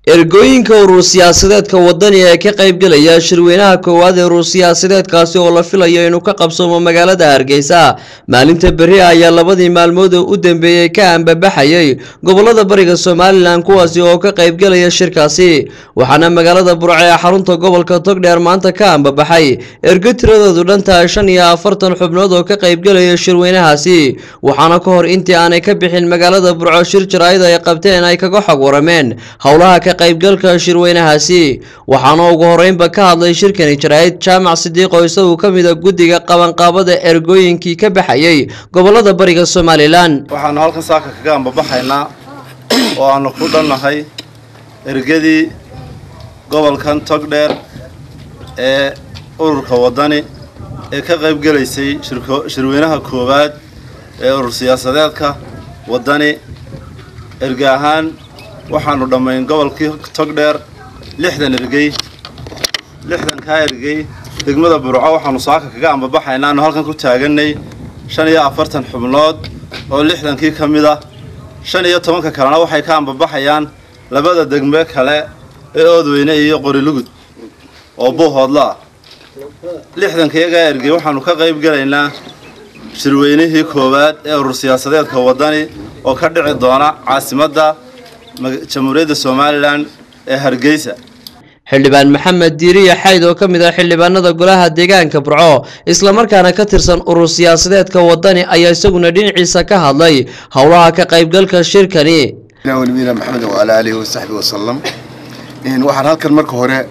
ergooyinka urur siyaasadeedka wadani ee ka qaybgelaya shirweynaha koowaad ee urur siyaasadeedkaasi oo la filayo inuu ka qabsoomo magaalada hargeysa maalinta berri ayaa labadii maalmood u dambeeyey ka ambabaxayay gobolada bariga somalilan kuwaasi oo ka qaybgelaya shirkaasi waxaana magaalada burco ee xarunta gobolka togdheer maanta ka ambabaxay ergo tiradoodu dhantahay shan iyo afartan xubnood oo ka qaybgelaya shirweynahaasi waxaana ka hor intii aanay ka bixin magaalada burco shir jaraa'id ay qabteen ay kaga xog warameen howlaha ka qaybgalka shirweynahaasi waxaana ugu horeynba ka hadlay shirkani jaraa'id jaamac sidiiq oo isagu ka mid a guddiga qabanqaabada ergooyinkii ka baxayay gobolada bariga somalilan waxaanu halkan saaka kaga ambabaxaynaa oo aanu ku dhannahay ergadii gobolkan togdheer ee ururka waddani ee ka qaybgelaysay shirweynaha koowaad ee urur siyaasadeedka waddani erge ahaan waxaanu dhammayn gobolkii togdheer lixdan ergey lixdankaa ergey degmada burco waxaanu saaka kaga ambabaxaynaa aanu halkan ku taaganay shan iyo afartan xubnood oo lixdankii ka mid ah shan iyo tobanka kalena waxay ka ambabaxayaan labada degme kale ee oodweyne iyo qorilugud oo buuhoodla ah lixdankayagaa ergey waxaanu ka qayb gelaynaa shirweynihii koowaad ee urur siyaasadeedka waddani oo ka dhici doona caasimadda jamhuuriyadda somalilan ee hargeysa xildhibaan maxamed diiriya xayd oo ka mid ah xildhibaanada golaha deegaanka burco islamarkaana ka tirsan urur siyaasadeedka waddani ayaa isaguna dhinaciisa ka hadlay howlaha ka qaybgalka shirkani nabiyina maxamed wacalaa aalihi wasaxbi wasalam waxaan halkan marka hore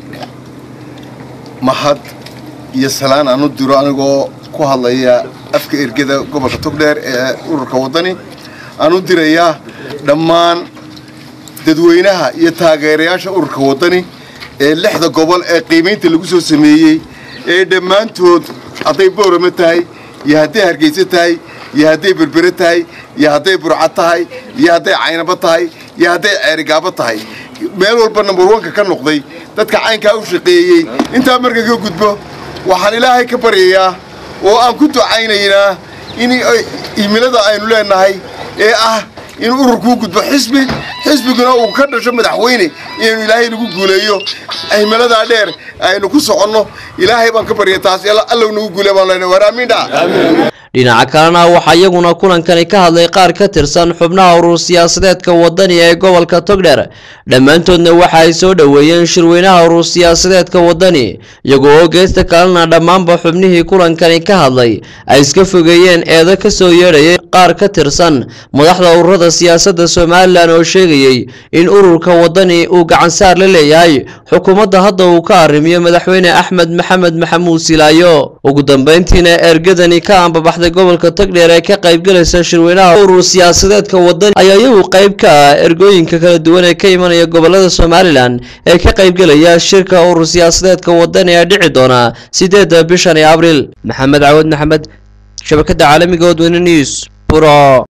mahad iyo salaan aan u diro anigoo ku hadlaya afka ergada gobolka togdheer ee ururka waddani aan u dirayaa dhammaan dadweynaha iyo taageerayaasha ururka waddani ee lixda gobol ee qiimaynta lagu soo sameeyey ee dhammaantood hadday boorama tahay iyo hadday hargeysa tahay iyo hadday berbere tahay iyo hadday burca tahay iyo hadday caynabo tahay iyo hadday ceerigaabo tahay meel walba number onka ka noqday dadka caynkaa u shaqeeyey intaa marka ka gudbo waxaan ilaahay ka baryayaa oo aan ku ducaynaynaa in imilada aynu leenahay ee ah in ururkuu gudbo xisbi xisbiguna uu ka dhasho madaxweyne inaynu ilaahay nagu guuleeyo himaladaa dheer aynu ku soconno ilaahay baan ka barya taas allow nagu guule baan leenahay waar amiin dha dhinaca kalena waxaa iyaguna kulankani ka hadlay qaar ka tirsan xubnaha urur siyaasadeedka waddani ee gobolka togdheer dhammaantoodna waxa ay soo dhoweeyeen shirweynaha urur siyaasadeedka waddani iyagoo oo geesta kalena dhammaanba xubnihii kulankani ka hadlay ay iska fogeeyeen eedo ka soo yeedhayay qaar ka tirsan madaxda ururada siyaasadda somalilan oo sheegayey in ururka waddani uu gacansaar la leeyahay xukuumadda hadda uu ka arrimiyo madaxweyne axmed maxamed maxamuud silaayo ugu dambeyntiina ergadani ka ambabaxday gobolka togdheer ee ka qaybgalaysa shirweynaha urur siyaasadeedka waddani ayaa iyagu qayb ka ah ergooyinka kala duwan ee ka imanaya gobolada somalilan ee ka qaybgelaya shirka urur siyaasadeedka waddani ee dhici doona sideedda bishan ee abriil maxamed cawad maxamed shabakada caalamiga odweyne news buro